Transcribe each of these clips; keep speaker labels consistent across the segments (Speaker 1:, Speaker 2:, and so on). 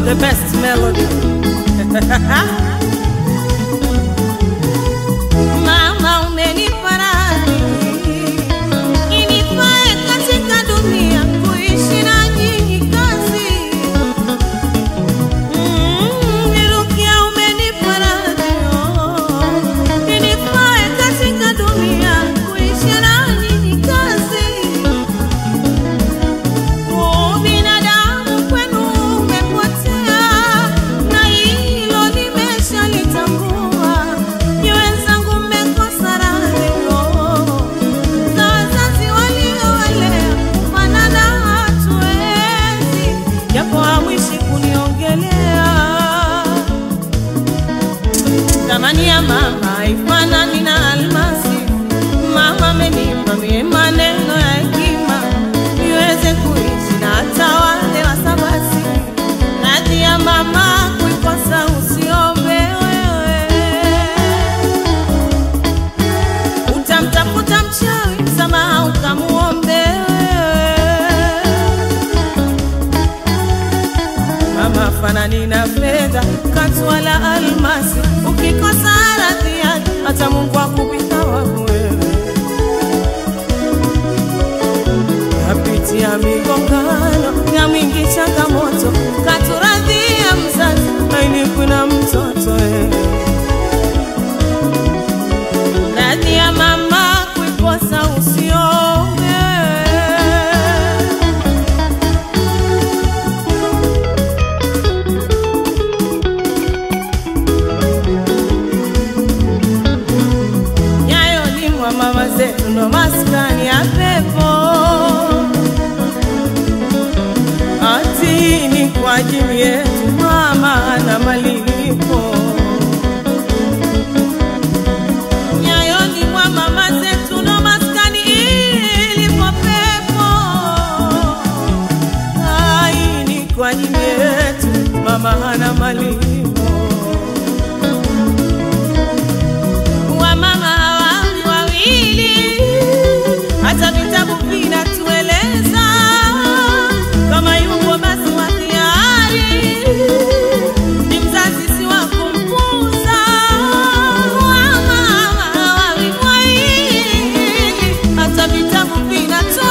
Speaker 1: the best melody. Mama umenipa radhi inifae katika dunia kuishi na nyinyi kazi. Mm, Nirukia umenipa radhi oh, inifae katika dunia kuishi na nyinyi kazi. Binadamu kwenu umepotea, na hilo nimeshalitambua. Ni wenzangu mmekosa radhi za wazazi waliowalea, kufanana hatuwezi, japo hamwishi kuniongelea. Thamani ya mama haifanani na almasi. Mama amenipa mie maneno ya hekima niweze kuishi na hata wale wasabasi. Radhi ya mama kuikosa usiombe wewe, utamtafuta mchawi msamaha ukamuombe wewe. Mama fanani na fedha katu wala almasi, ukikosa radhi yake hata Mungu akupita waku wewe. Napitia migongano na mingi changamoto, katuradhia mzazi aini kuna mtoto wewe. Radhi ya mama kuikosa usiombe nyayo limwa mama zetu ndo maskani ya pepo ati ni kwa ajili yetu mama na malipo nyayo limwa mama zetu ndo maskani ilipo pepo ai ni kwa ajili yetu mama hana malipo wamama hawawi wawili, hata vitabu vinatueleza kama yupo basi wa hiari ni mzazi si wa kumpuza. Wamama hawawi wawili, hata vitabu vinatueleza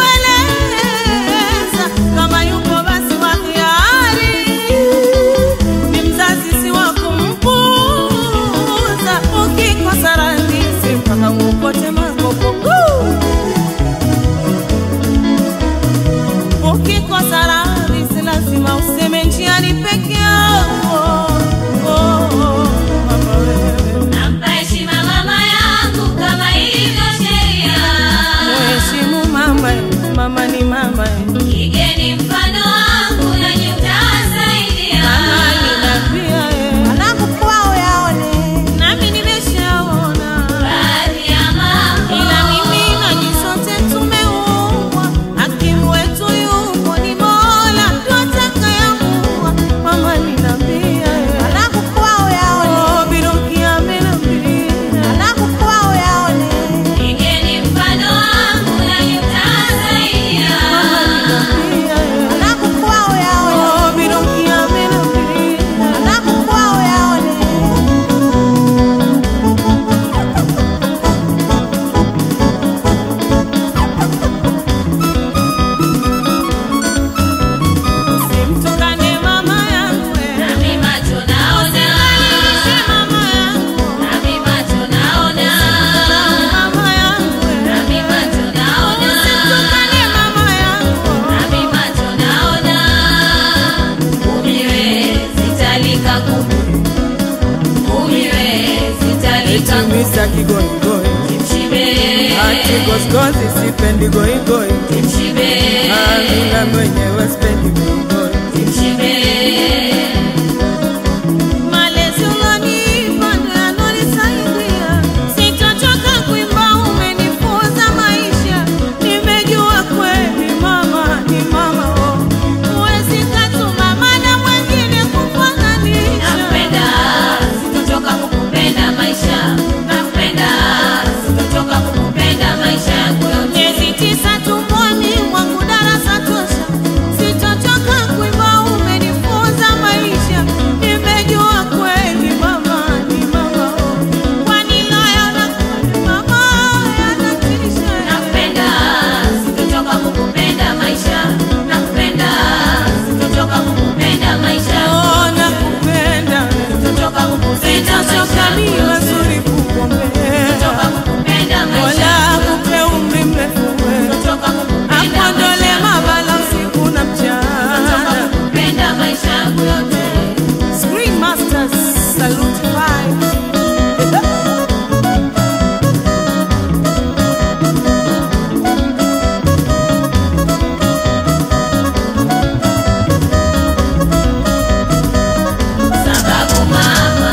Speaker 1: kama yupo basi wa hiari ni mzazi si wa kumpuza. Ukikosa radhi mpaka uokote makopo. Ukikosa radhi si lazima useme njiani peke yako. Oh, oh, mama wewe,
Speaker 2: Nampa heshima mama yangu kama ilivyo sheria.
Speaker 1: mheshimu mama, mama ni mama,
Speaker 2: Igeni mfano wangu nanyi mtasaidia.
Speaker 1: mama ninapia
Speaker 3: Wanangu kwao yaone
Speaker 1: nami nimeshaona
Speaker 2: Baadhi ya mambo
Speaker 1: ila mimi na nyinyi sote tumeumbwa, hakimu wetu yupo ni Mola, ndo atakayeamua. Mama ninambia,
Speaker 3: Wanangu kwao yaone
Speaker 1: oh, Biruki amenambia,
Speaker 3: Wanangu kwao yaone
Speaker 2: igeni mfano wangu nanyi mtasaidia.
Speaker 1: ninambia,
Speaker 3: Wanangu kwao yaone
Speaker 1: oh, Biruki amenambia,
Speaker 3: Wanangu kwao yaone
Speaker 1: simtukane mama yangu, eh,
Speaker 2: Nami macho naona,
Speaker 1: msimamishe mama yangu,
Speaker 2: nami macho naona,
Speaker 1: mama yangu, eh,
Speaker 2: nami macho naona,
Speaker 1: simtukane mama yangu.
Speaker 2: nami macho naona. Umiwe sitalika kuku, umiwe sitalika kuku.
Speaker 1: Misa kigoigoi
Speaker 2: Kimshibe,
Speaker 1: ati goskozi sipendi goigoi
Speaker 2: kimshibe,
Speaker 1: amina mwenyewe spendi goigoi
Speaker 2: kimshibe.
Speaker 1: malezi ulonipa ndo yanonisaidia sitochoka kuimba umenifunza maisha nimejua kweli mama ni mama oh. huwezi katuma mana mwengine kufananisha
Speaker 2: Nakupenda, sitochoka kukupenda maisha. Nakupenda, sitochoka kukupenda maisha yangu yote.
Speaker 1: miezi tisa tumboni mwangu darasa tosha sitochoka
Speaker 2: maisha yangu yote.
Speaker 1: Screen Masters Salute Five.
Speaker 2: Sababu mama,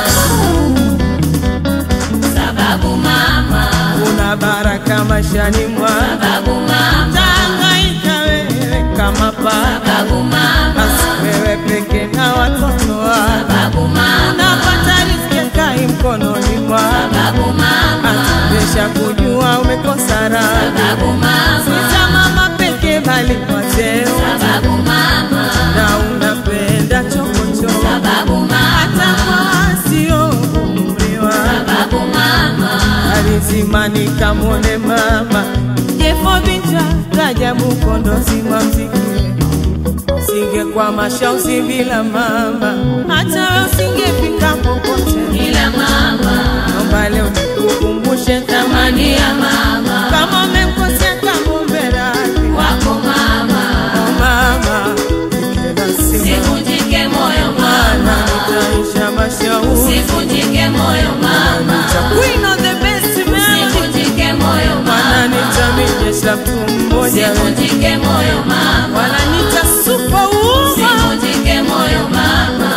Speaker 2: sababu mama,
Speaker 1: Una baraka maishani mwa
Speaker 2: sababu mama,
Speaker 1: Tangaika wewe kama baba
Speaker 2: sababu mama,
Speaker 1: Basi wewe peke na watoto wako
Speaker 2: sababu mama,
Speaker 1: Unapata riziki kai mkononi mwako
Speaker 2: sababu mama,
Speaker 1: Atubesha kujua umekosa raha
Speaker 2: sababu mama,
Speaker 1: Sita mama peke bali kwa cheo
Speaker 2: sababu mama,
Speaker 1: Na unapenda chokochoko
Speaker 2: sababu
Speaker 1: Hata
Speaker 2: mama,
Speaker 1: kwa sio umri wako
Speaker 2: sababu mama,
Speaker 1: alizimani kamwone mama jefo vita rajabu kondozi wa mziki singe kwa mashausi bila mama hata we usingefika popote
Speaker 2: ila mama,
Speaker 1: naomba leo nikukumbushe thamani ya
Speaker 2: mama,
Speaker 1: kama umemkosea kamumbe radhi
Speaker 2: wako mama,
Speaker 1: Oh, mama ikena simu
Speaker 2: sivunjike moyo
Speaker 1: mana
Speaker 2: mama,
Speaker 1: nitaisha mashauri
Speaker 2: sivunjike moyo mama,
Speaker 1: Queen of the best melody
Speaker 2: sivunjike moyo
Speaker 1: Mana
Speaker 2: mama,
Speaker 1: nitamijesha mtu mmoja
Speaker 2: sivunjike moyo mama,
Speaker 1: wananita superwoman
Speaker 2: sivunjike moyo mama.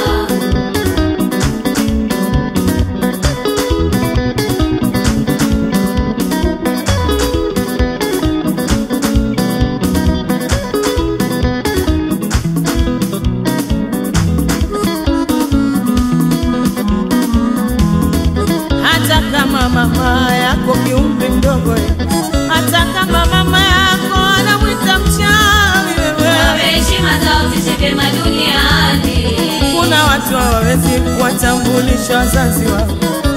Speaker 1: hata kama mama yako kiumri mdogo eh, hata kama mama yako anamwita mchawi wewe
Speaker 2: Wape heshima zao ziishi vyema duniani.
Speaker 1: kuna watu hawawezi kuwatambulisha wazazi wao